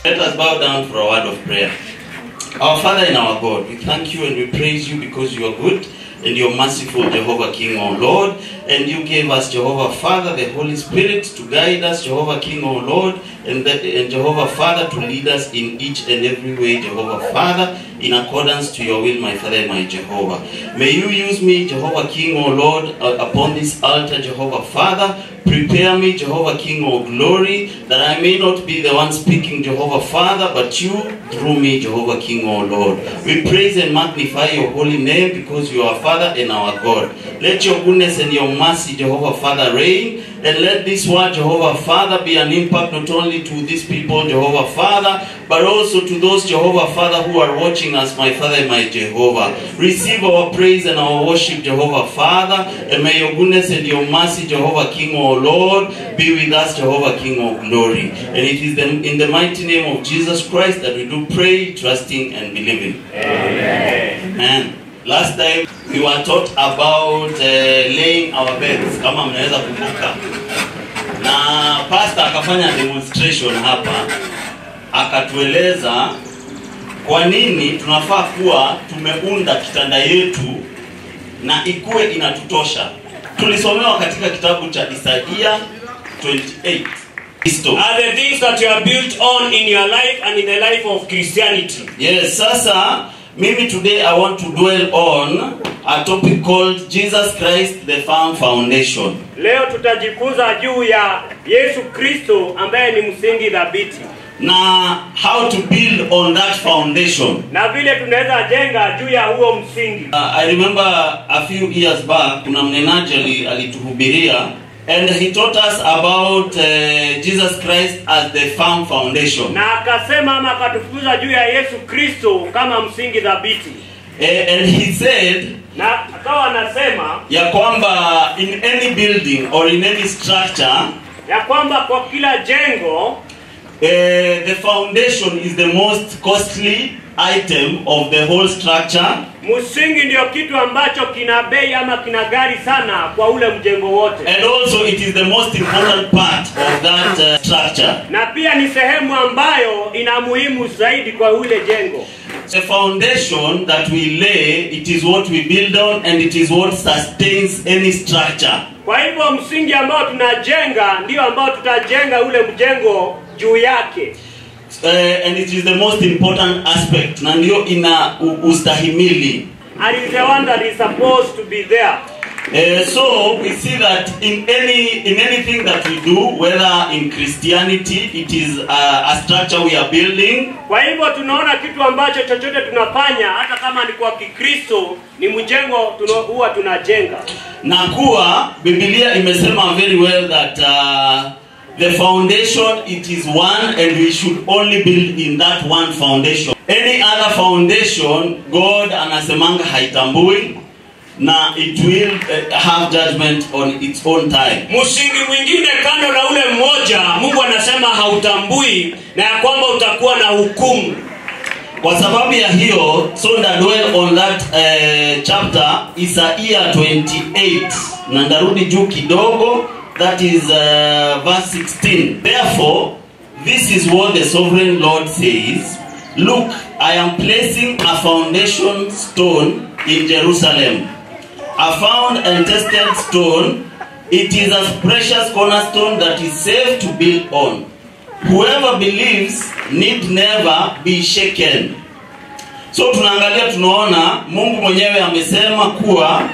Let us bow down for a word of prayer. Our Father and our God, we thank you and we praise you because you are good and you're merciful, Jehovah King, O Lord. And you gave us, Jehovah Father, the Holy Spirit to guide us, Jehovah King, O Lord, and, that, and Jehovah Father to lead us in each and every way, Jehovah Father, in accordance to your will, my Father and my Jehovah. May you use me, Jehovah King, O Lord, uh, upon this altar, Jehovah Father. Prepare me, Jehovah King, O glory, that I may not be the one speaking, Jehovah Father, but you through me, Jehovah King, O Lord. We praise and magnify your holy name because you are Father and our God. Let your goodness and your mercy, Jehovah Father, reign. And let this word, Jehovah Father, be an impact not only to these people, Jehovah Father, but also to those, Jehovah Father, who are watching us, my Father and my Jehovah. Receive our praise and our worship, Jehovah Father, and may your goodness and your mercy, Jehovah King, O Lord, be with us, Jehovah King of glory. And it is the, in the mighty name of Jesus Christ that we do pray, trusting and believing. Amen. Last time we were taught about uh, laying our beds, kama mnaweza kumbuka, na pastor akafanya demonstration hapa, akatueleza kwa nini tunafaa kuwa tumeunda kitanda yetu na ikuwe inatutosha. Tulisomewa katika kitabu cha Isaia 28 Kristo. are the things that you are built on in your life and in the life of Christianity. Yes, sasa mimi today I want to dwell on a topic called Jesus Christ the firm foundation. Leo tutajifunza juu ya Yesu Kristo ambaye ni msingi thabiti Na how to build on that foundation. na vile tunaweza jenga juu ya huo msingi. Uh, I remember a few years back kuna mnenaji ali- alituhubiria and he taught us about uh, Jesus Christ as the firm foundation. Na akasema ama akatufunza juu ya Yesu Kristo kama msingi thabiti, Eh, and he said na akawa anasema ya kwamba in any building or in any structure ya kwamba kwa kila jengo Uh, the foundation is the most costly item of the whole structure msingi ndio kitu ambacho kina bei ama kina gari sana kwa ule mjengo wote, and also it is the most important part of that uh, structure na pia ni sehemu ambayo ina muhimu zaidi kwa ule jengo. the foundation that we lay it is what we build on and it is what sustains any structure Kwa hivyo msingi ambao tunajenga ndio ambao tutajenga ule mjengo juu yake, uh, and it is the most important aspect na ndio ina u- ustahimili and is the one that is supposed to be there. Uh, so we see that in any in anything that we do, whether in Christianity, it is uh, a structure we are building, Kwa hivyo tunaona kitu ambacho chochote tunafanya, hata kama ni kwa Kikristo, ni mjengo tuna, huwa tunajenga. na kuwa Biblia imesema very well that uh, the foundation it is one and we should only build in that one foundation. Any other foundation God anasemanga haitambui na it will uh, have judgment on its own time. Msingi mwingine kando na ule mmoja, Mungu anasema hautambui na ya kwamba utakuwa na hukumu. kwa sababu ya hiyo so nda dwell on that uh, chapter isaia 28 na ndarudi juu kidogo that is uh, verse 16 therefore this is what the sovereign lord says look i am placing a foundation stone in jerusalem a found and tested stone it is a precious cornerstone that is safe to build on whoever believes need never be shaken so tunaangalia tunaona mungu mwenyewe amesema kuwa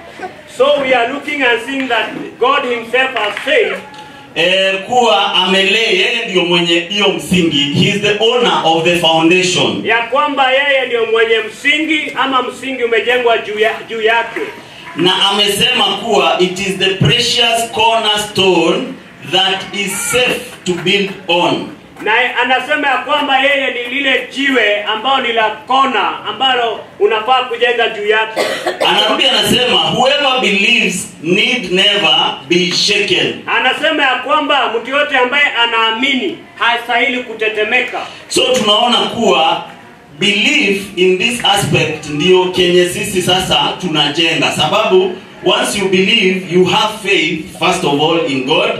So we are looking and seeing that God himself has said eh, kuwa amelee yeye ndio mwenye hiyo msingi he is the owner of the foundation ya kwamba yeye ndio mwenye msingi ama msingi umejengwa juu ya, juu yake na amesema kuwa it is the precious cornerstone that is safe to build on na anasema ya kwamba yeye ni lile jiwe ambalo ni la kona ambalo unafaa kujenga juu yake anarudi anasema whoever believes need never be shaken anasema ya kwamba mtu yote ambaye anaamini hastahili kutetemeka so tunaona kuwa belief in this aspect ndio kenye sisi sasa tunajenga sababu once you believe you have faith first of all in god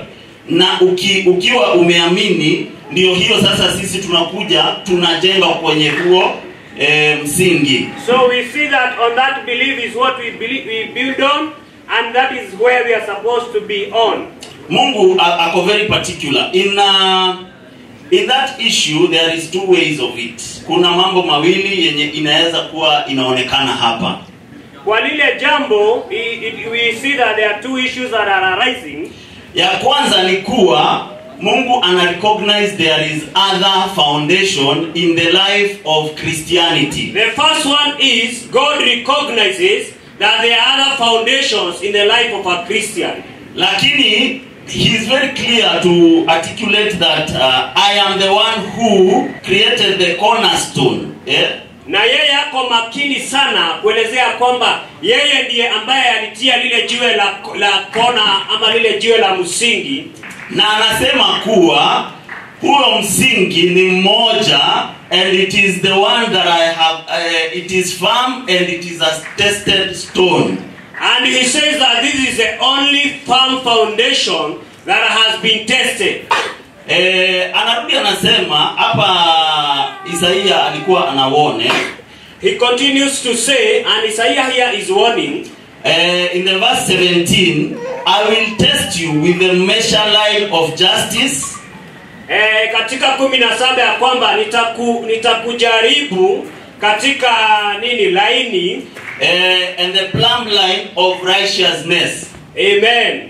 na uki, ukiwa umeamini ndio hiyo sasa sisi tunakuja tunajenga kwenye huo e, msingi So we see that on that belief is what we believe we build on, and that is where we are supposed to be on. mungu a- ako very particular in uh, in that issue there is two ways of it kuna mambo mawili yenye inaweza kuwa inaonekana hapa Kwa lile jambo, i- i- we see that there are two issues that are arising. ya kwanza ni kuwa mungu ana recognize there is other foundation in the life of christianity The first one is God recognizes that there are other foundations in the life of a Christian. lakini he is very clear to articulate that uh, i am the one who created the cornerstone yeah? na yeye ako makini sana kuelezea kwamba yeye ndiye ambaye alitia lile jiwe la, la kona ama lile jiwe la msingi na anasema kuwa huo msingi ni mmoja and it is the one that i have uh, it is firm and it is a tested stone and he says that this is the only firm foundation that has been tested eh, anarudi anasema hapa isaia alikuwa anawone he continues to say and Isaiah here is warning eh, in the verse 17 i will test you with the measure line of justice eh, katika kumi na saba ya kwamba nitaku, nitakujaribu katika nini laini eh, and the plumb line of righteousness amen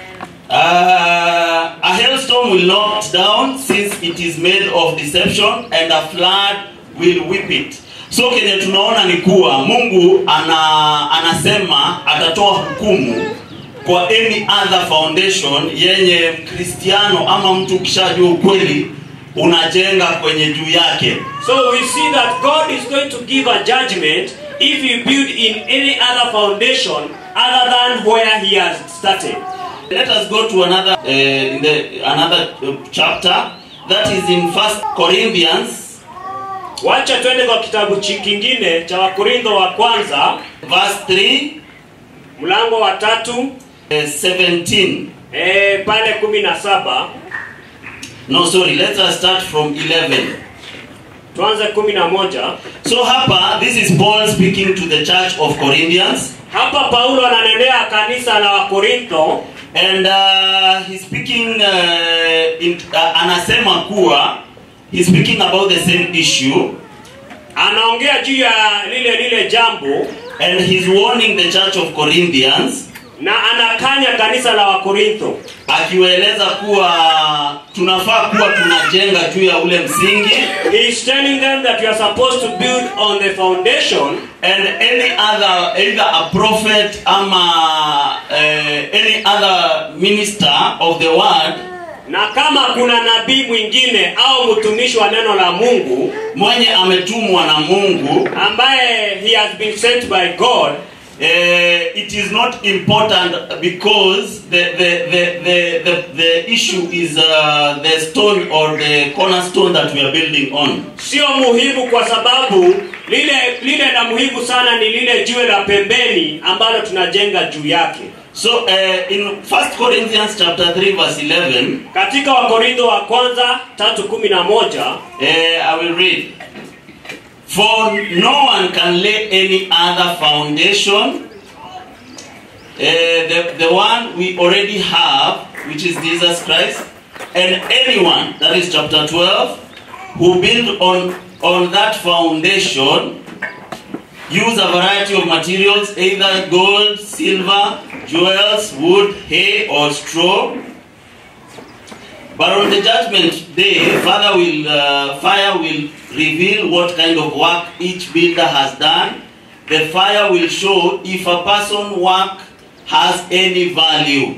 Uh, a hailstorm will knock it down since it is made of deception and a flood will whip it so kenye tunaona ni kuwa mungu ana, anasema atatoa hukumu kwa any other foundation yenye mkristiano ama mtu ukishajua ukweli unajenga kwenye juu yake So we see that God is going to give a judgment if you build in any other foundation other than where He has started. Let us go to another uh, in the another uh, chapter that is in First Corinthians Wacha twende kwa kitabu chi- kingine cha Wakorintho wa kwanza verse 3 mlango wa tatu uh, 17. e, pale kumi na saba No, sorry, let us start from 11. tuanze kumi na moja So hapa this is Paul speaking to the church of Corinthians hapa Paulo ananenea kanisa la Wakorintho and uh, he's speaking uh, in, uh, anasema kuwa he's speaking about the same issue anaongea juu ya lile lile jambo and he's warning the church of Corinthians na anakanya kanisa la Wakorintho akiwaeleza kuwa tunafaa kuwa tunajenga juu ya ule msingi He is telling them that you are supposed to build on the foundation and any other either a prophet ama uh, any other minister of the word na kama kuna nabii mwingine au mtumishi wa neno la Mungu mwenye ametumwa na Mungu ambaye he has been sent by God uh, it is not important because the the, the, the, the, the issue is uh, the stone or the cornerstone that we are building on sio muhimu kwa sababu lile lile la muhimu sana ni lile jiwe la pembeni ambalo tunajenga juu yake so uh, in 1 Corinthians chapter 3 verse 11 katika wakorintho wa kwanza tatu kumi na moja Uh, I will read. For no one can lay any other foundation. Uh, the, the one we already have, which is Jesus Christ, and anyone, that is chapter 12, who build on, on that foundation, use a variety of materials, either gold, silver, jewels, wood, hay, or straw. But on the judgment day, Father will, uh, fire will reveal what kind of work each builder has done. The fire will show if a person work has any value.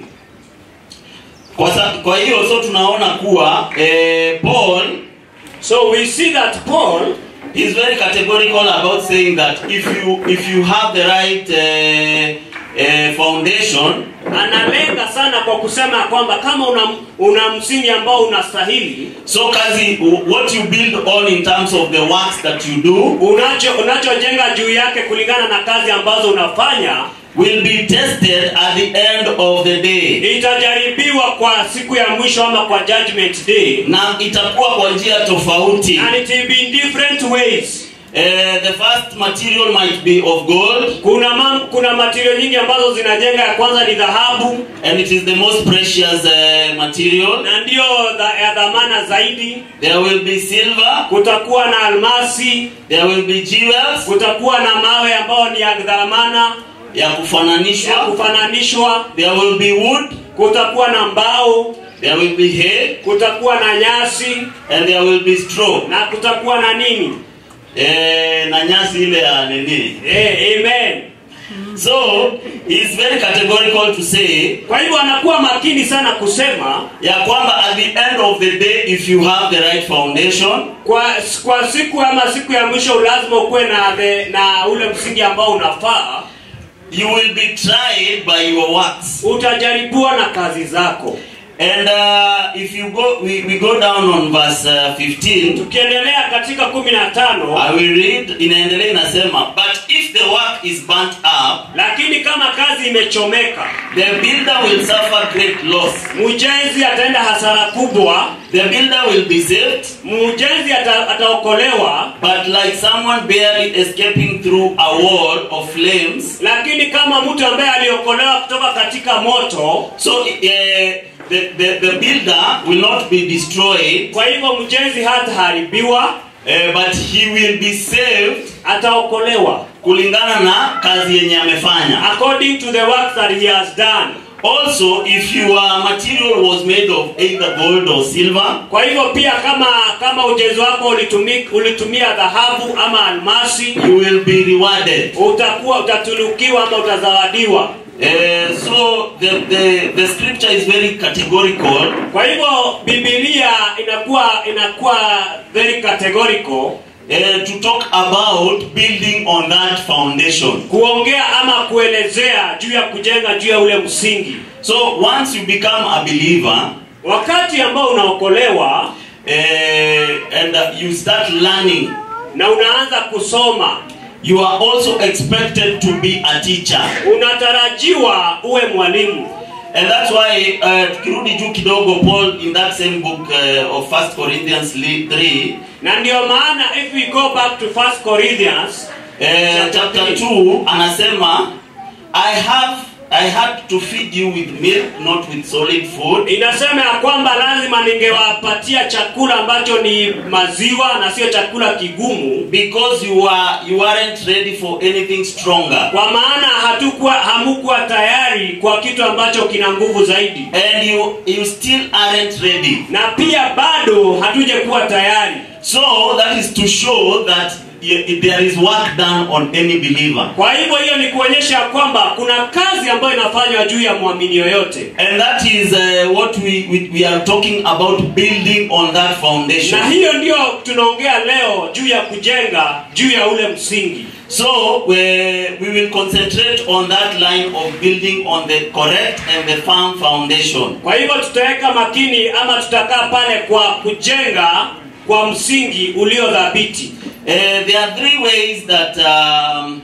Kwa, sa, kwa hiyo so tunaona kuwa eh, Paul so we see that Paul is very categorical about saying that if you if you have the right uh, uh, foundation analenga sana kwa kusema kwamba kama una, una msingi ambao unastahili so kazi what you build on in terms of the works that you do unacho unachojenga juu yake kulingana na kazi ambazo unafanya will be tested at the end of the day. itajaribiwa kwa siku ya mwisho ama kwa judgment day Na itakuwa kwa njia tofauti. and it will be in different ways Eh, the first material might be of gold, kuna mam, kuna material nyingi ambazo zinajenga ya kwanza ni dhahabu and it is the most precious uh, material. na ndiyo dha, ya dhamana zaidi There will be silver, kutakuwa na almasi there will be jewels kutakuwa na mawe ambayo ni ya dhamana ya ya kufananishwa, kufananishwa there will be wood, kutakuwa na mbao there will be hay, kutakuwa na nyasi and there will be straw. na kutakuwa na nini Eh, na nyasi ile ya nini. eh, amen So, he's very categorical to say kwa hivyo anakuwa makini sana kusema ya kwamba at the end of the day if you have the right foundation kwa kwa siku ama siku ya mwisho lazima ukuwe na the, na ule msingi ambao unafaa you will be tried by your works utajaribiwa na kazi zako and uh, if you go we, we go down on verse uh, 15 tukiendelea katika kumi na tano i will read inaendelea inasema but if the work is burnt up lakini kama kazi imechomeka the builder will suffer great loss mjenzi ataenda hasara kubwa the builder will be saved mjenzi ata, ataokolewa but like someone barely escaping through a wall of flames lakini kama mtu ambaye aliokolewa kutoka katika moto so uh, the, the, the builder will not be destroyed kwa hivyo mjenzi hataharibiwa uh, but he will be saved ataokolewa kulingana na kazi yenye amefanya according to the work that he has done also if your material was made of either gold or silver kwa hivyo pia kama kama ujenzi wako ulitumia, ulitumia dhahabu ama almasi you will be rewarded utakuwa utatulukiwa ama utazawadiwa uh, so the, the, the scripture is very categorical kwa hivyo bibilia inakuwa inakuwa very categorical uh, to talk about building on that foundation kuongea ama kuelezea juu ya kujenga juu ya ule msingi so once you become a believer wakati ambao unaokolewa uh, and uh, you start learning na unaanza kusoma you are also expected to be a teacher unatarajiwa uwe mwalimu And that's why uh, tukirudi juu kidogo Paul in that same book uh, of 1 Corinthians 3 na ndio maana if we go back to 1 corinthians uh, chapter 2 anasema I have I had to feed you with milk not with solid food inasema ya kwamba lazima ningewapatia chakula ambacho ni maziwa na sio chakula kigumu because you are you aren't ready for anything stronger kwa maana hatukuwa hamukuwa tayari kwa kitu ambacho kina nguvu zaidi and you you still aren't ready na pia bado hatujakuwa tayari so that is to show that y- there is work done on any believer kwa hivyo hiyo ni kuonyesha kwamba kuna kazi ambayo inafanywa juu ya mwamini yoyote and that is uh, what we, we we are talking about building on that foundation na hiyo ndio tunaongea leo juu ya kujenga juu ya ule msingi So we, we will concentrate on that line of building on the correct and the firm foundation. kwa hivyo tutaweka makini ama tutakaa pale kwa kujenga kwa msingi ulio dhabiti Uh, there are three ways that um,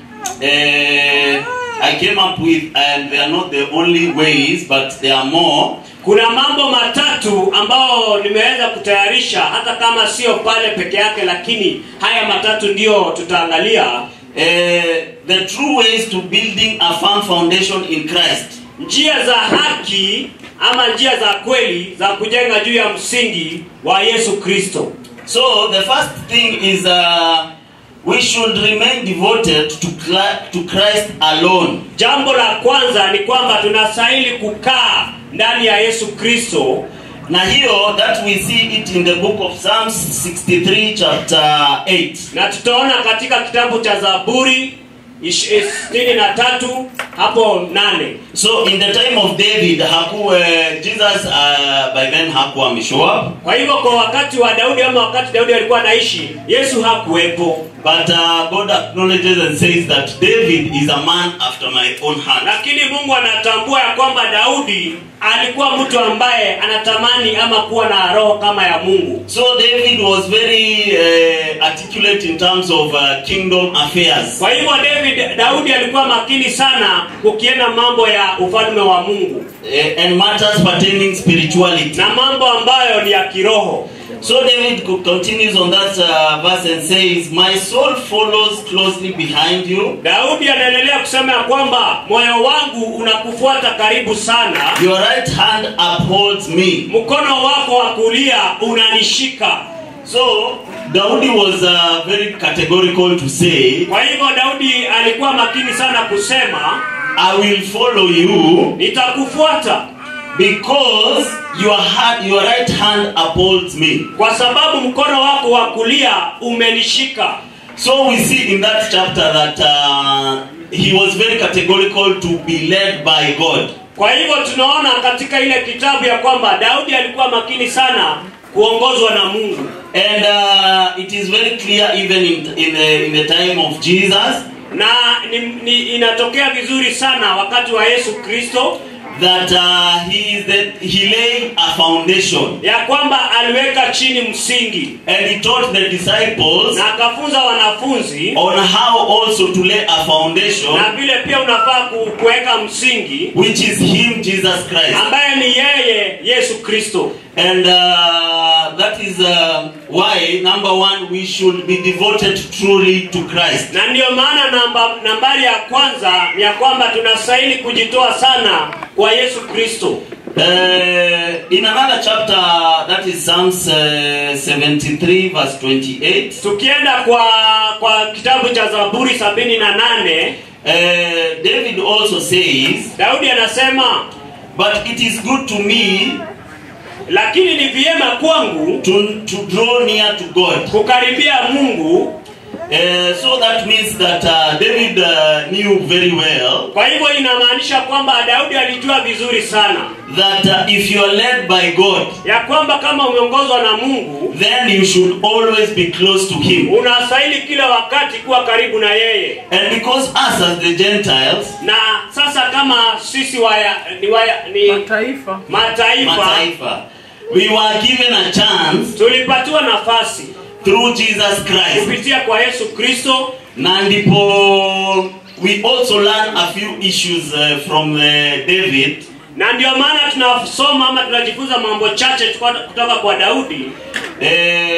uh, I came up with, and they are not the only ways, but there are more. kuna mambo matatu ambayo nimeweza kutayarisha hata kama sio pale peke yake lakini haya matatu ndiyo tutaangalia Uh, the true ways to building a firm foundation in Christ. njia za haki ama njia za kweli za kujenga juu ya msingi wa yesu kristo So the first thing is uh, we should remain devoted to, Cla- to Christ alone. jambo la kwanza ni kwamba tunastahili kukaa ndani ya yesu kristo na hiyo that we see it in the book of psalms 63 chapter 8 na tutaona katika kitabu cha zaburi ish- eh, sitini na tatu hapo nane So in the time of David, haku, uh, Jesus uh, by then hakuwa ameshow up. kwa hivyo kwa wakati wa daudi ama wakati daudi alikuwa anaishi yesu hakuwepo But uh, God acknowledges and says that David is a man after my own heart. lakini mungu anatambua ya kwamba daudi alikuwa mtu ambaye anatamani ama kuwa na roho kama ya mungu So David was very uh, articulate in terms of uh, kingdom affairs. kwa hivyo david daudi alikuwa makini sana kukienda mambo ya ufalme wa mungu uh, and matters pertaining spirituality. na mambo ambayo ni ya kiroho So David co- continues on that uh, verse and says, My soul follows closely behind you. daudi anaendelea kusema ya kwamba moyo wangu unakufuata karibu sana Your right hand upholds me. mkono wako wa kulia unanishika So Daudi was uh, very categorical to say, kwa hivyo daudi alikuwa makini sana kusema I will follow you nitakufuata because your hand, your right hand upholds me. kwa sababu mkono wako wa kulia umenishika So we see in that chapter that uh, he was very categorical to be led by God. kwa hivyo tunaona katika ile kitabu ya kwamba daudi alikuwa makini sana kuongozwa na mungu And uh, it is very clear even in, in, the, in the time of Jesus na ni, ni, inatokea vizuri sana wakati wa yesu kristo that uh, he, is the, he laid a foundation ya kwamba aliweka chini msingi and he taught the disciples na akafunza wanafunzi on how also to lay a foundation na vile pia unafaa ku- kuweka msingi which is him Jesus Christ. ambaye ni yeye yesu kristo And uh, that is uh, why, number one, we should be devoted truly to Christ. na ndiyo maana namba, nambari ya kwanza ni ya kwamba tunastahili kujitoa sana kwa yesu kristo Uh, in another chapter, that is Psalms uh, 73, verse 28, tukienda kwa kwa kitabu cha zaburi sabini na nane uh, David also says, daudi anasema But it is good to me lakini ni vyema kwangu to, to draw near to God. kukaribia mungu Uh, so that means that uh, David uh, knew very well kwa hivyo inamaanisha kwamba daudi alijua vizuri sana that uh, if you are led by God, ya kwamba kama umeongozwa na mungu then you should always be close to Him. unastahili kila wakati kuwa karibu na yeye And because us as the Gentiles, na sasa kama sisi waya, ni, waya, ni mataifa mataifa Mataifa, we were given a chance tulipatiwa nafasi through Jesus Christ. kupitia kwa yesu kristo Na ndipo we also learn a few issues uh, from uh, David na ndio maana tunasoma ama tunajifunza mambo chache tuko- kutoka kwa daudi uh,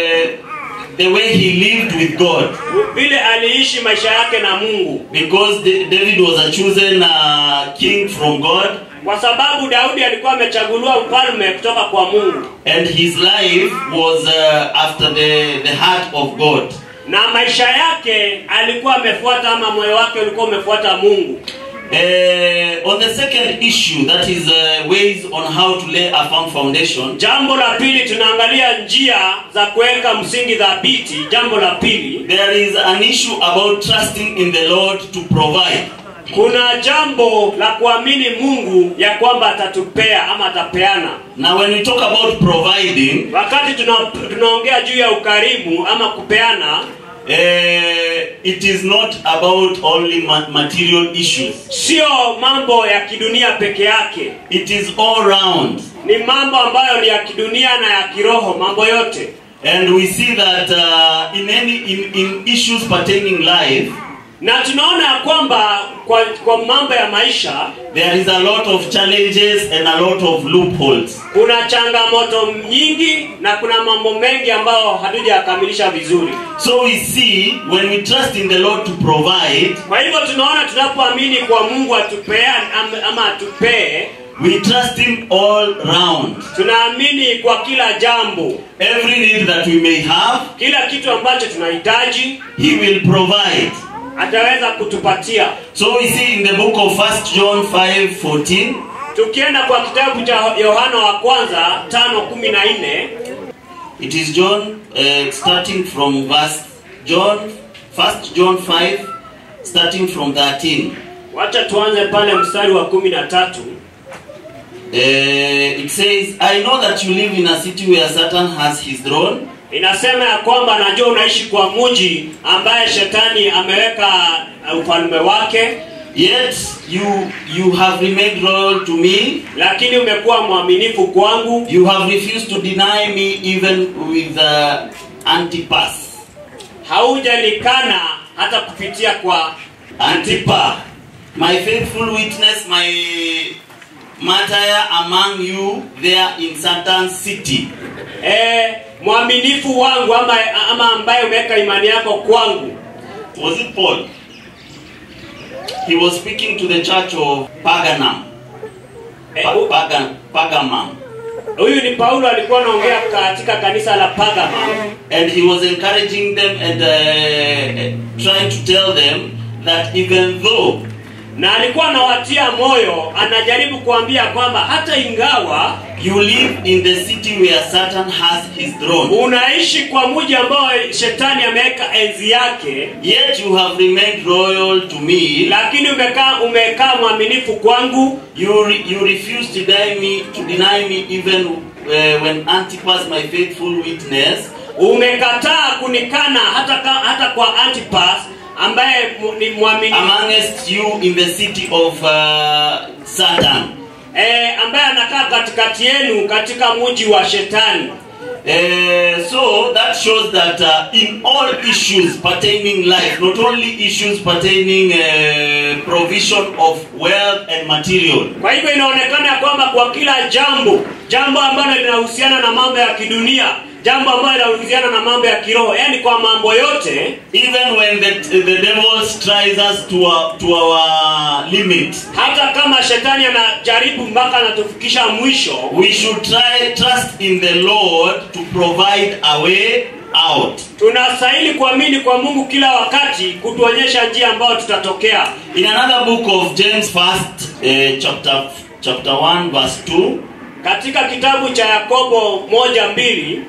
the way he lived with God. vile aliishi maisha yake na mungu Because Da- David was a chosen uh, king from God, kwa sababu daudi alikuwa amechaguliwa mfalme kutoka kwa mungu and his life was uh, after the, the heart of God. na maisha yake alikuwa amefuata ama moyo wake ulikuwa umefuata mungu Uh, on the second issue, that is uh, ways on how to lay a firm foundation, jambo la pili tunaangalia njia za kuweka msingi dhabiti jambo la pili there is an issue about trusting in the Lord to provide. kuna jambo la kuamini mungu ya kwamba atatupea ama atapeana Now, when we talk about providing, wakati tuna, tunaongea juu ya ukarimu ama kupeana uh, it is not about only ma- material issues. sio mambo ya kidunia peke yake It is all round. ni mambo ambayo ni ya kidunia na ya kiroho mambo yote And we see that uh, in any in, in issues pertaining life, na tunaona ya kwamba kwa, kwa mambo ya maisha there is a lot of challenges and a lot of loopholes. kuna changamoto nyingi na kuna mambo mengi ambayo hatujakamilisha vizuri So we see when we trust in the Lord to provide, kwa hivyo tunaona tunapoamini kwa mungu atupea am- ama atupee we trust Him all round. tunaamini kwa kila jambo Every need that we may have, kila kitu ambacho tunahitaji He will provide. ataweza kutupatia So we see in the book of First John 5 14, tukienda kwa kitabu cha yohana wa kwanza tano kumi na nne it is John uh, starting from verse John, First John 5, starting from 13. wacha tuanze pale mstari wa kumi na tatu Uh, it says, I know that you live in a city where Satan has his throne, inasema ya kwamba najua unaishi kwa mji ambaye shetani ameweka uh, ufalme wake yet you you have remained loyal to me. lakini umekuwa mwaminifu kwangu You have refused to deny me even with uh, Antipas. haujanikana hata kupitia kwa Antipa, my faithful witness, my martyr among you there in Satan's city. eh, mwaminifu wangu ama, ama ambaye umeweka imani yako kwangu Was it Paul? He was speaking to the church of Paganum. eh, Pa- hu- Pagan, Pagamum. huyu ni paulo alikuwa anaongea katika kanisa la pagama And he was encouraging them and uh, trying to tell them that even though na alikuwa anawatia moyo anajaribu kuambia kwamba hata ingawa you live in the city where Satan has his throne, unaishi kwa mji ambao shetani ameweka enzi yake yet you have remained loyal to me. lakini umekaa umekaa mwaminifu kwangu You, re- you refuse to deny me, to deny me even uh, when Antipas, my faithful witness, umekataa kunikana hata, ka, hata kwa antipas ambaye mu- ni mwaminifu amongst you in the city of uh, Satan. e, ambaye anakaa katikati yenu katika mji wa shetani Uh, so that shows that uh, in all issues pertaining life, not only issues pertaining uh, provision of wealth and material, kwa hivyo inaonekana ya kwamba kwa kila jambo jambo ambalo linahusiana na mambo ya kidunia jambo ambalo linahusiana na mambo ya kiroho yaani kwa mambo yote even when the, the devil tries us to our, to our limit, hata kama shetani anajaribu mpaka anatufikisha mwisho we should try trust in the Lord to provide a way out. tunastahili kuamini kwa mungu kila wakati kutuonyesha njia ambayo tutatokea In another book of James, first uh, chapter chapter one, verse two, katika kitabu cha yakobo moja mbili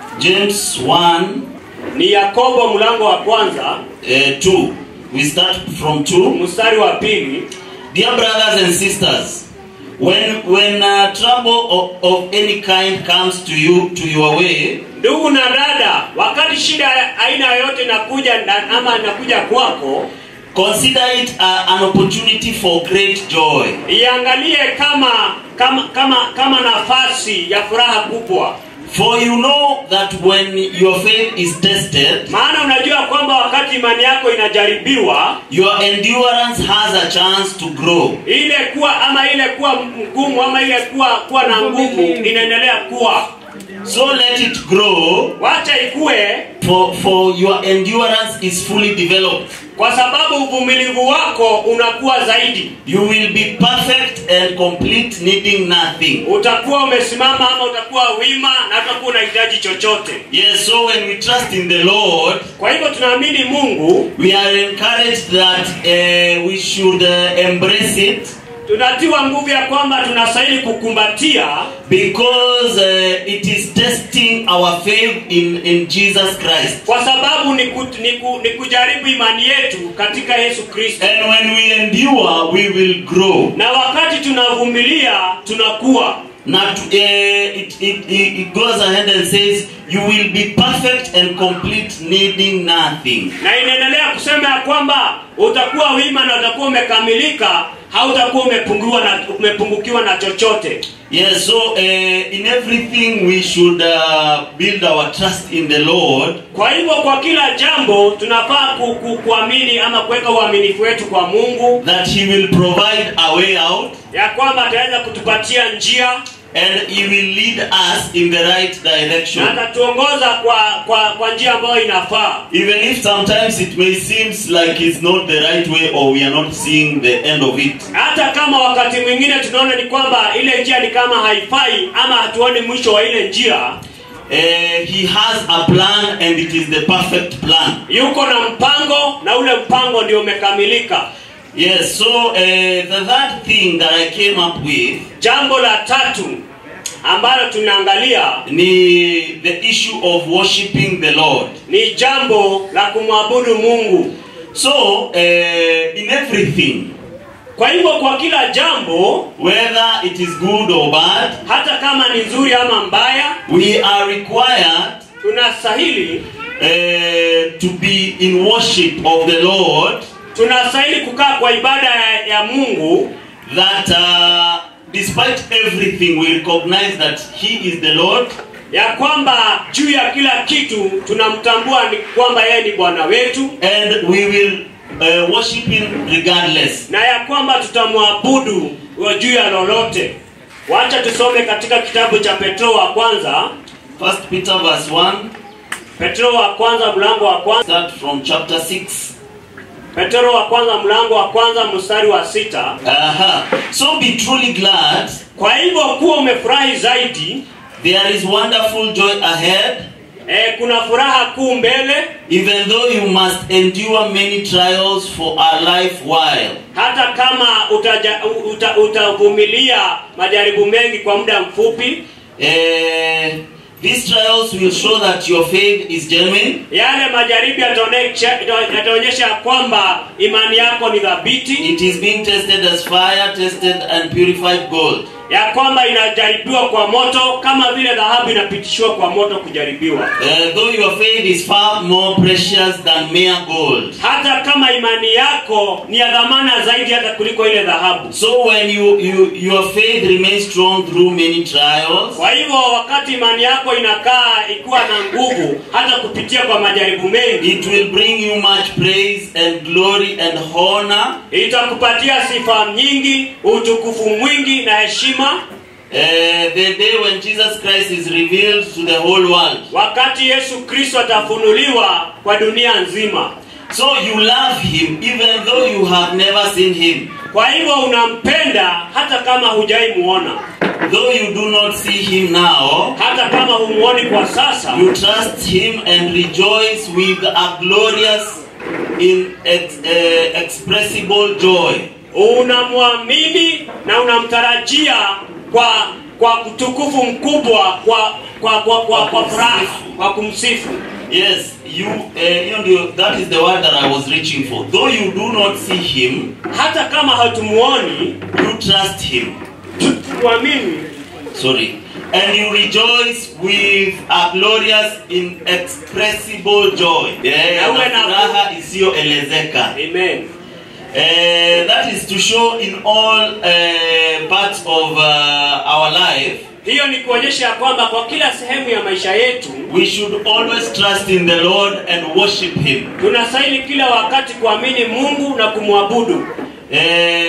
James one ni yakobo mlango wa kwanza uh, two. We start from two. mstari wa pili Dear brothers and sisters, when when uh, trouble of, of any kind comes to you to your way, ndugu na dada wakati shida aina yoyote inakuja na- ama inakuja kwako consider it uh, an opportunity for great joy. iangalie kama kama kama kama nafasi ya furaha kubwa For you know that when your faith is tested, maana unajua kwamba wakati imani yako inajaribiwa your endurance has a chance to grow. ile kuwa ama ile kuwa mgumu ama ile kuwa kuwa na nguvu inaendelea kuwa So let it grow, wacha ikue for, for your endurance is fully developed. kwa sababu uvumilivu wako unakuwa zaidi You will be perfect and complete, needing nothing. utakuwa umesimama ama utakuwa wima na utakuwa unahitaji chochote Yes, so when we trust in the Lord, kwa hivyo tunaamini mungu we are encouraged that uh, we should uh, embrace it tunatiwa nguvu ya kwamba tunastahili kukumbatia because uh, it is testing our faith in, in Jesus Christ. kwa sababu ni, ku, ni, ku, ni kujaribu imani yetu katika yesu kristo And when we endure, we will grow. na wakati tunavumilia tunakuwa Not, uh, it, it, it it goes ahead and says, You will be perfect and complete, needing nothing. na inaendelea kusema ya kwamba utakuwa wima na utakuwa umekamilika hautakuwa umepungukiwa na, umepungukiwa na chochote Yes, so uh, in everything we should uh, build our trust in the Lord kwa hivyo kwa kila jambo tunafaa ku, ku, kuamini ama kuweka uaminifu wetu kwa mungu that He will provide a way out ya kwamba ataweza kutupatia njia and He will lead us in the right na direction. atatuongoza kwa, kwa, kwa njia ambayo inafaa Even if sometimes it may seem like it's not the right way or we are not seeing the end of it. hata kama wakati mwingine tunaona ni kwamba ile njia ni kama haifai ama hatuoni mwisho wa ile njia Uh, he has a plan and it is the perfect plan. yuko na mpango na ule mpango ndio umekamilika Yes, so uh, the third thing that I came up with jambo la tatu ambalo tunaangalia ni the issue of worshiping the Lord. ni jambo la kumwabudu mungu So, uh, in everything, kwa hivyo kwa kila jambo whether it is good or bad, hata kama ni nzuri ama mbaya we are required tunastahili uh, to be in worship of the Lord. tunastahili kukaa kwa ibada ya, ya mungu That uh, despite everything, we recognize that He is the Lord, ya kwamba juu ya kila kitu tunamtambua ni kwamba yeye ni bwana wetu and we will uh, worship Him regardless. na ya kwamba tutamwabudu juu ya lolote wacha tusome katika kitabu cha petro wa kwanza First Peter verse one, petro wa kwanza mlango wa kwanza start from chapter six. petro wa kwanza mlango wa kwanza mstari wa sita Uh-huh. So be truly glad. kwa hivyo kuwa umefurahi zaidi There is wonderful joy ahead, e, kuna furaha kuu mbele even though you must endure many trials for a life while. hata kama utaja, uta, utavumilia majaribu mengi kwa muda mfupi Uh, these trials will show that your faith is genuine. yale majaribu yataonesha yataonyesha kwamba imani yako ni thabiti It is being tested as fire, tested and purified gold. ya kwamba inajaribiwa kwa moto kama vile dhahabu inapitishiwa kwa moto kujaribiwa Uh, though your faith is far more precious than mere gold. hata kama imani yako ni ya dhamana zaidi hata kuliko ile dhahabu So when you, you your faith remains strong through many trials, kwa hivyo wakati imani yako inakaa ikiwa na nguvu hata kupitia kwa majaribu mengi it will bring you much praise and glory and honor itakupatia sifa nyingi utukufu mwingi na heshima Uh, the day when Jesus Christ is revealed to the whole world. wakati yesu kristo atafunuliwa kwa dunia nzima So you love him even though you have never seen him. kwa hivyo unampenda hata kama hujai muona Though you do not see him now, hata kama humuoni kwa sasa you trust him and rejoice with a glorious, inexpressible joy. unamwamini na unamtarajia kwa kwa utukufu mkubwa kwa kwa kwa kwa, kwa furaha kwa kumsifu Yes, you, uh, you know, that is the word that I was reaching for. Though you do not see him, hata kama hatumuoni you trust him. tuamini Sorry. And you rejoice with a glorious, inexpressible joy. Yeah, Na uwe na na- furaha isiyoelezeka. amen Uh, that is to show in all uh, parts of uh, our life, hiyo ni kuonyesha ya kwamba kwa kila sehemu ya maisha yetu we should always trust in the Lord and worship Him. tunastahili kila wakati kuamini mungu na kumwabudu Uh,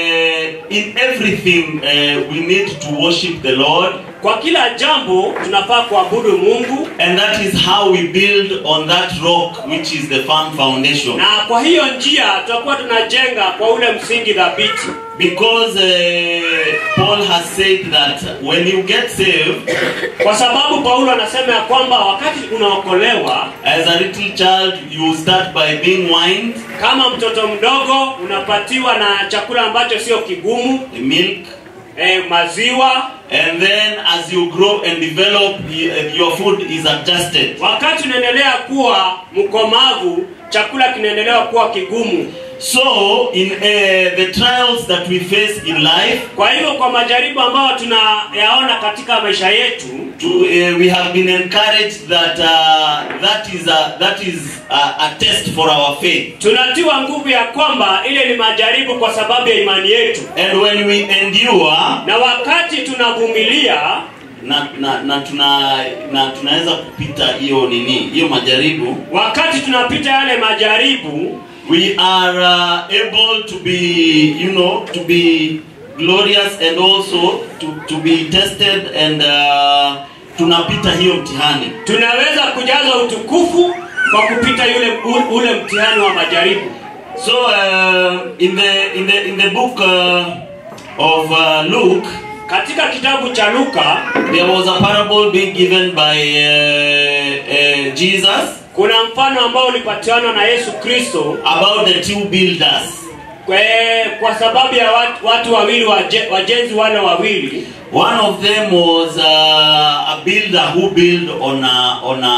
in everything, uh, we need to worship the Lord, kwa kila jambo tunafaa kuabudu mungu and that is how we build on that rock, which is the firm foundation. na kwa hiyo njia tutakuwa tunajenga kwa ule msingi thabiti Because uh, Paul has said that when you get saved, kwa sababu paulo anasema ya kwamba wakati unaokolewa as a little child, you start by being wined, kama mtoto mdogo unapatiwa na chakula ambacho sio kigumu milk, eh, maziwa and then as you grow and develop, y- your food is adjusted. wakati unaendelea kuwa mkomavu chakula kinaendelea kuwa kigumu So, in uh, the trials that we face in life, kwa hivyo kwa majaribu ambayo tunayaona katika maisha yetu to, uh, we have been encouraged that uh, that is a, that is a, a test for our faith. tunatiwa nguvu ya kwamba ile ni majaribu kwa sababu ya imani yetu And when we endure, na wakati tunavumilia na, na, na tuna na tunaweza kupita hiyo nini hiyo majaribu wakati tunapita yale majaribu we are uh, able to be you know to be glorious and also to, to be tested and uh, tunapita hiyo mtihani tunaweza kujaza utukufu kwa kupita yule u- ule mtihani wa majaribu so uh, in the in the in the book uh, of uh, Luke katika kitabu cha luka there was a parable being given by uh, uh, Jesus kuna mfano ambao ulipatianwa na yesu kristo about the two builders kwa, kwa sababu ya watu, watu wawili waje, wajenzi wale wawili One of them was uh, a builder who built on a, on a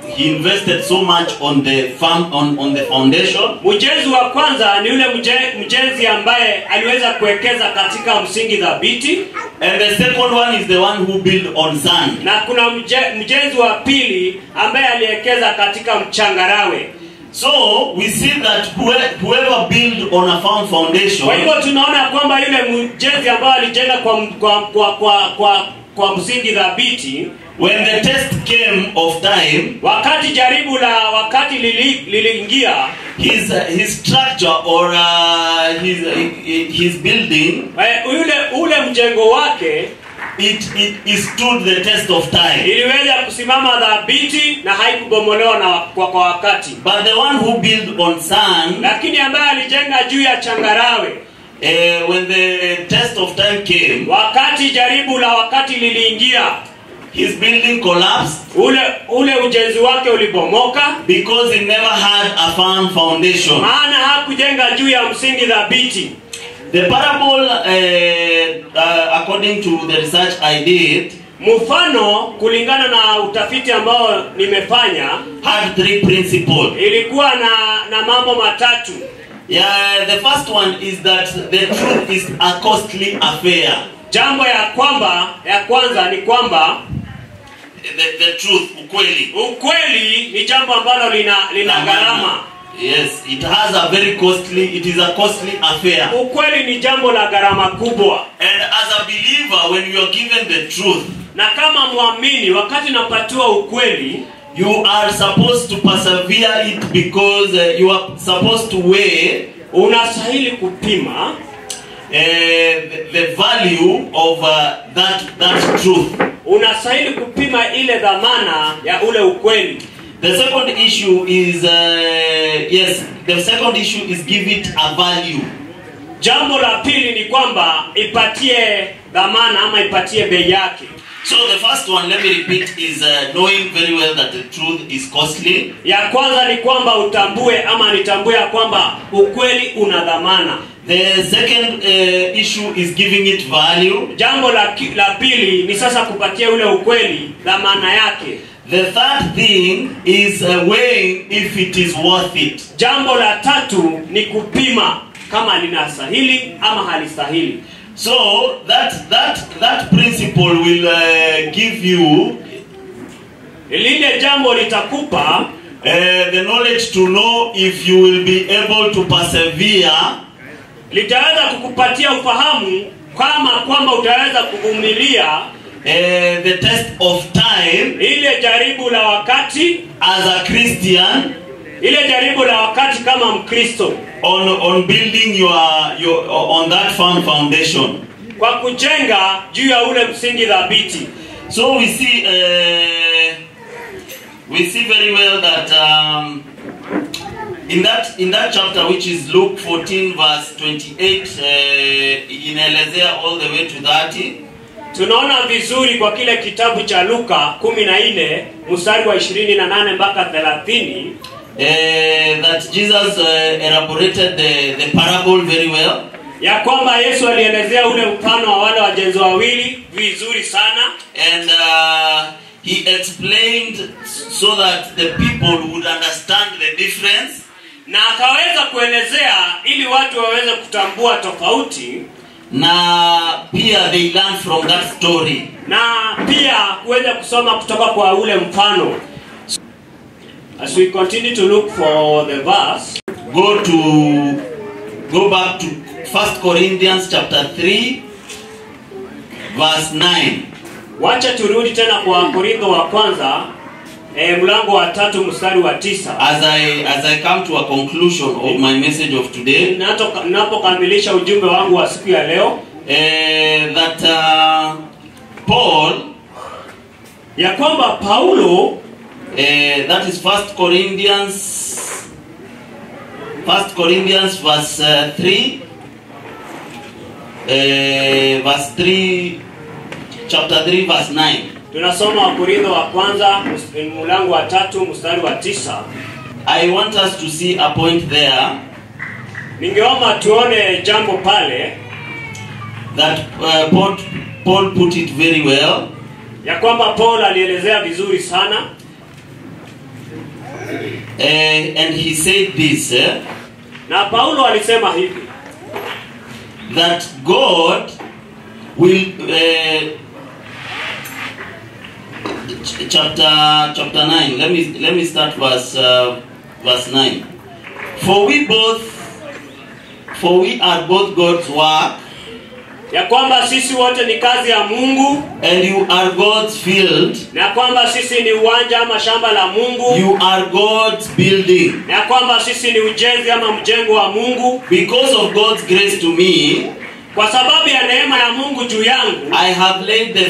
he invested so much on the farm on, on the foundation. Mjenzi wa kwanza ni yule mje- mjenzi ambaye aliweza kuwekeza katika msingi thabiti, And the second one is the one who built on sand. na kuna mje, mjenzi wa pili ambaye aliwekeza katika mchangarawe. So we see that whoe- whoever built on a firm foundation Kwa hivyo tunaona kwamba yule mjenzi ambaye alijenga kwa, m- kwa, kwa, kwa, kwa, kwa msingi thabiti, when the test came of time, wakati jaribu la wakati lili- liliingia his uh, his structure or uh, his uh, his building eh, yule ule mjengo wake it, it it stood the test of time. iliweza kusimama thabiti na haikubomolewa na kwa, kwa wakati, But the one who built on sand, lakini ambaye alijenga juu ya changarawe uh, when the test of time came, wakati jaribu la wakati liliingia his building collapsed ule ule ujenzi wake ulibomoka because he never had a firm foundation. maana hakujenga juu ya msingi thabiti The parable, uh, uh, according to the research I did, mfano kulingana na utafiti ambao nimefanya had three principles. ilikuwa na na mambo matatu Yeah, the first one is that the truth is a costly affair. jambo ya kwamba ya kwanza ni kwamba The, the truth, ukweli. ukweli ni jambo ambalo lina lina gharama Yes, it has a very costly, it is a costly affair. ukweli ni jambo la gharama kubwa And as a believer, when you are given the truth, na kama mwamini wakati napatiwa ukweli you are supposed to persevere it because uh, you are supposed to weigh unastahili kupima uh, the, the value of uh, that, that truth. unastahili kupima ile dhamana ya ule ukweli The second issue is, uh, yes, the second issue is give it a value. jambo la pili ni kwamba ipatie dhamana ama ipatie bei yake So the first one, let me repeat, is uh, knowing very well that the truth is costly. ya kwanza ni kwamba utambue ama nitambue ya kwamba ukweli una dhamana The second uh, issue is giving it value. jambo la, ki- la pili ni sasa kupatia ule ukweli dhamana yake The third thing is uh, weighing if it is worth it. jambo la tatu ni kupima kama linastahili ama halistahili So that that that principle will uh, give you lile jambo litakupa uh, the knowledge to know if you will be able to persevere litaweza kukupatia ufahamu kama kwamba utaweza kuvumilia uh, the test of time ile jaribu la wakati as a Christian ile jaribu la wakati kama mkristo on on building your your on that firm foundation. kwa kujenga juu ya ule msingi thabiti So we see uh, we see very well that um, in that in that chapter which is Luke 14 verse 28 uh, inaelezea all the way to 30 tunaona vizuri kwa kile kitabu cha luka 14 mstari wa 28 mpaka 30 uh, that Jesus uh, elaborated the, the parable very well ya kwamba yesu alielezea ule mfano wa wale wajenzi wawili vizuri sana and uh, he explained so that the people would understand the difference na akaweza kuelezea ili watu waweze kutambua tofauti na pia they learn from that story na pia kuweza kusoma kutoka kwa ule mfano as we continue to look for the verse go to go back to First Corinthians chapter 3 verse 9 wacha turudi tena kwa korintho wa kwanza e, mlango wa tatu mstari wa tisa as I as I come to a conclusion of my message of today Nato- ninapokamilisha ujumbe wangu wa siku ya leo eh, that uh, Paul ya kwamba paulo eh, that is First Corinthians First Corinthians verse uh, 3 eh, verse 3 chapter 3 verse 9 tunasoma wakorintho wa kwanza ms- mlango wa tatu mstari wa tisa I want us to see a point there ningeomba tuone jambo pale that uh, Paul, Paul put it very well. ya kwamba paul alielezea vizuri sana Uh, and he said this eh, na paulo alisema hivi that God will uh, ch- chapter chapter 9 let me let me start verse uh, verse 9 for we both for we are both God's work ya kwamba sisi wote ni kazi ya mungu and you are God's field na ya kwamba sisi ni uwanja ama shamba la mungu you are God's building na ya kwamba sisi ni ujenzi ama mjengo wa mungu because of God's grace to me kwa sababu ya neema ya mungu juu yangu I have laid the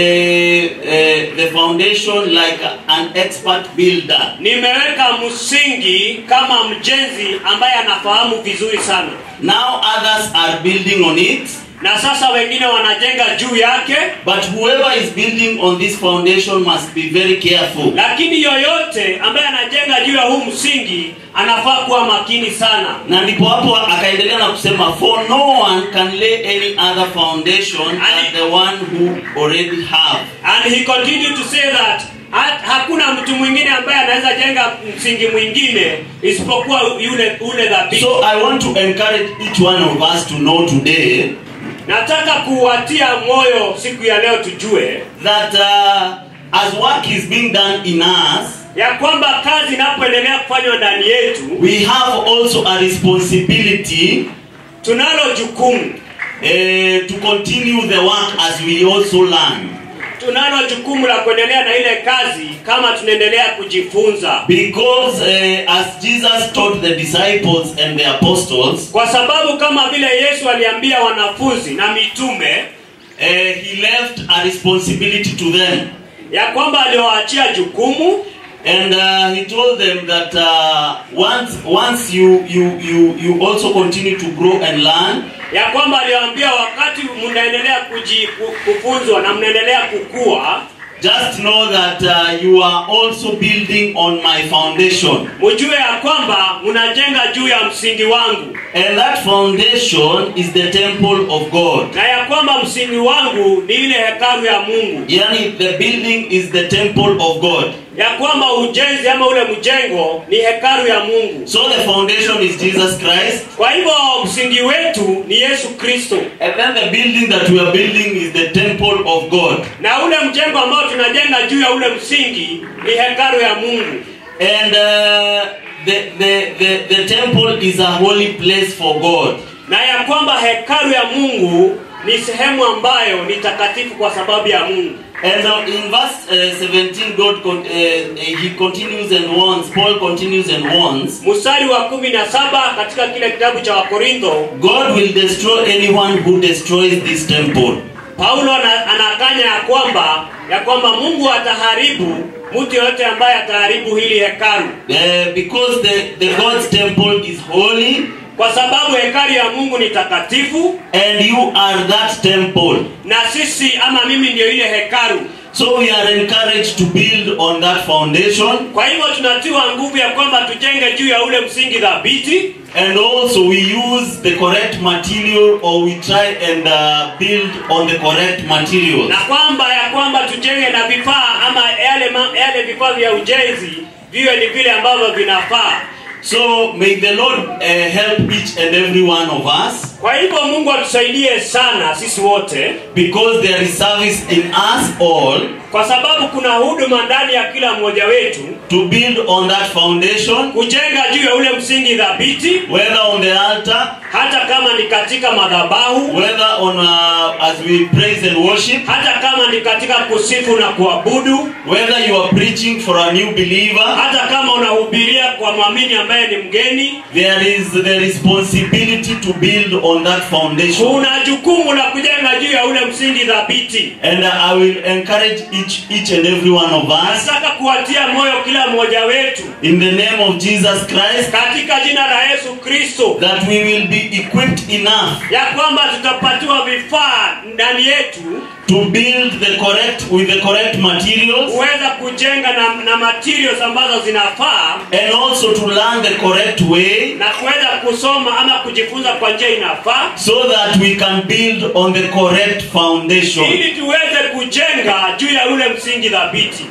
the uh, the foundation like an expert builder nimeweka msingi kama mjenzi ambaye anafahamu vizuri sana now others are building on it na sasa wengine wanajenga juu yake But whoever is building on this foundation must be very careful. lakini yoyote ambaye anajenga juu ya huu msingi anafaa kuwa makini sana Na ndipo hapo akaendelea na kusema for no one can lay any other foundation than the one who already have. and he continued to say that ha- hakuna mtu mwingine ambaye anaweza jenga msingi mwingine isipokuwa yule ule dhabiti So I want to encourage each one of us to know today nataka kuwatia moyo siku ya leo tujue that uh, as work is being done in us, ya kwamba kazi inapoendelea kufanywa ndani yetu we have also a responsibility tunalo jukumu uh, to continue the work as we also learn. tunalo jukumu la kuendelea na ile kazi kama tunaendelea kujifunza Because uh, as Jesus taught the disciples and the apostles, kwa sababu kama vile yesu aliambia wanafunzi na mitume uh, he left a responsibility to them. ya kwamba aliwaachia jukumu And uh, he told them that uh, once, once you, you, you, you also continue to grow and learn, ya kwamba aliwaambia wakati mnaendelea kuji- ku- kufunzwa na mnaendelea kukua just know that uh, you are also building on my foundation. mujue ya kwamba mnajenga juu ya msingi wangu And that foundation is the temple of God. na ya kwamba msingi wangu ni ile hekalu ya mungu Yani, the building is the temple of God. ya kwamba ujenzi ama ule mjengo ni hekalu ya mungu So the foundation is Jesus Christ. kwa hivyo msingi wetu ni yesu kristo And then the building that we are building is the temple of God. na ule mjengo ambao tunajenga juu ya ule msingi ni hekalu ya mungu And uh, the, the, the, the temple is a holy place for God. na ya kwamba hekalu ya mungu ni sehemu ambayo ni takatifu kwa sababu ya mungu And uh, in verse uh, 17, God con- uh, uh, he continues and warns, Paul continues and warns, mstari wa kumi na saba katika kile kitabu cha wakorintho God will destroy anyone who destroys this temple. paulo ana- anakanya ya kwamba ya kwamba mungu ataharibu mtu yoyote ambaye ataharibu hili hekalu Uh, because the, the God's temple is holy kwa sababu hekalu ya mungu ni takatifu and you are that temple. na sisi ama mimi ndiyo ile hekalu So we are encouraged to build on that foundation kwa hivyo tunatiwa nguvu ya kwamba tujenge juu ya ule msingi dhabiti and also we use the correct material or we try and uh, build on the correct materials. na kwamba ya kwamba tujenge na vifaa ama yale, ma- yale vifaa vya ujenzi viwe ni vile ambavyo vinafaa So may the Lord uh, help each and every one of us kwa hivyo mungu atusaidie sana sisi wote because there is service in us all kwa sababu kuna huduma ndani ya kila mmoja wetu to build on that foundation, kujenga juu ya ule msingi dhabiti whether on the altar, hata kama ni katika madhabahu whether on uh, as we praise and worship, hata kama ni katika kusifu na kuabudu whether you are preaching for a new believer. hata kama unahubiria kwa mwamini ambaye ni mgeni There is the responsibility to build on that foundation. kuna jukumu la kujenga juu ya ule msingi dhabiti And uh, I will encourage each each and every one of us nataka kuwatia moyo kila mmoja wetu in the name of Jesus Christ katika jina la yesu kristo that we will be equipped enough ya kwamba tutapatiwa vifaa ndani yetu to build the correct with the correct materials kuweza kujenga na, na materials ambazo zinafaa and also to learn the correct way na kuweza kusoma ama kujifunza kwa njia inafaa so that we can build on the correct foundation. ili tuweze kujenga juu ya ule msingi dhabiti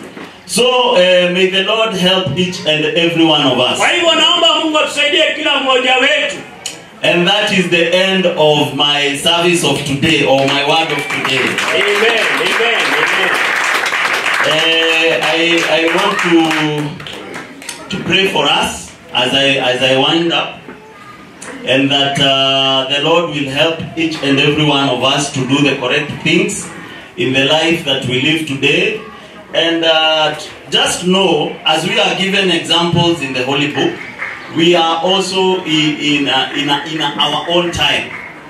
So uh, may the Lord help each and every one of us. kwa hivyo naomba mungu atusaidie kila mmoja wetu And that is the end of my service of today or my word of today. amen amen amen Uh, I, I want to, to pray for us as I, as I wind up. And that uh, the Lord will help each and every one of us to do the correct things in the life that we live today. And uh, just know, as we are given examples in the Holy Book, we are also in, in, uh, in, uh, in our own time.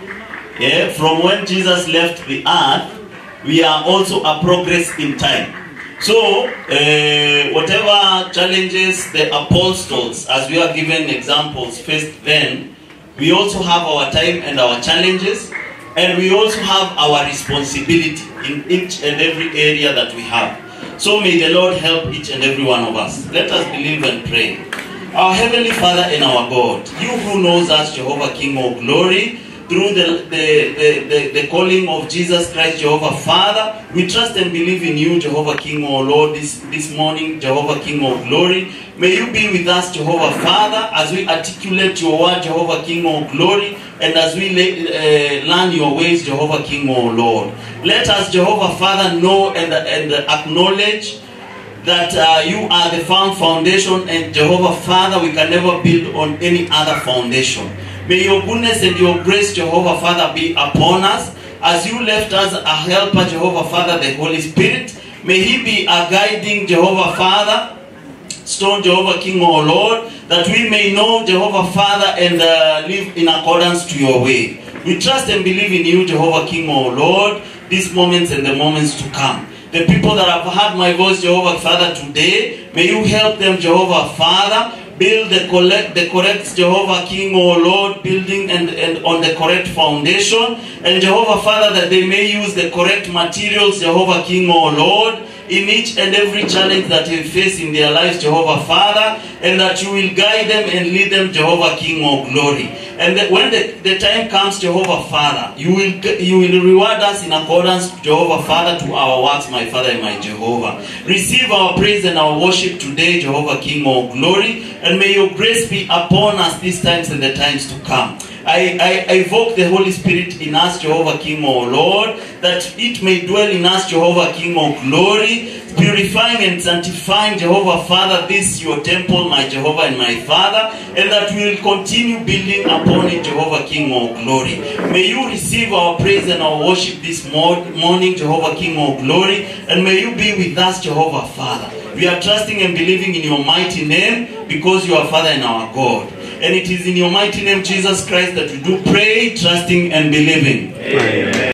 Yeah, from when Jesus left the earth, we are also a progress in time. So, uh, whatever challenges the apostles, as we are given examples, faced then, we also have our time and our challenges, and we also have our responsibility in each and every area that we have. So, may the Lord help each and every one of us. Let us believe and pray. Our Heavenly Father and our God, you who knows us, Jehovah King of glory, through the, the, the, the, the calling of Jesus Christ, Jehovah Father, we trust and believe in you, Jehovah King, O Lord, this, this morning, Jehovah King of glory. May you be with us, Jehovah Father, as we articulate your word, Jehovah King of glory, and as we le- uh, learn your ways, Jehovah King, O Lord. Let us, Jehovah Father, know and, and acknowledge that uh, you are the firm foundation and Jehovah Father, we can never build on any other foundation. May your goodness and your grace, Jehovah Father, be upon us as you left us a helper, Jehovah Father, the Holy Spirit. May he be a guiding Jehovah Father, stone Jehovah King, O Lord, that we may know Jehovah Father and uh, live in accordance to your way. We trust and believe in you, Jehovah King, O Lord, these moments and the moments to come. The people that have heard my voice, Jehovah Father, today, may you help them, Jehovah Father, build the correct, the correct Jehovah King, O Lord, building and, and on the correct foundation. And Jehovah Father, that they may use the correct materials, Jehovah King, O Lord, in each and every challenge that they face in their lives, Jehovah Father, and that you will guide them and lead them, Jehovah King of glory. And that when the, the time comes, Jehovah Father, you will you will reward us in accordance, Jehovah Father, to our works, my Father and my Jehovah. Receive our praise and our worship today, Jehovah King of glory, and may your grace be upon us these times and the times to come. I, I, I evoke the Holy Spirit in us, Jehovah King, O Lord, that it may dwell in us, Jehovah King of glory, purifying and sanctifying, Jehovah Father, this your temple, my Jehovah and my Father, and that we will continue building upon it, Jehovah King of glory. May you receive our praise and our worship this mor- morning, Jehovah King of glory, and may you be with us, Jehovah Father. We are trusting and believing in your mighty name because you are Father and our God. And it is in your mighty name, Jesus Christ, that we do pray, trusting and believing. Amen.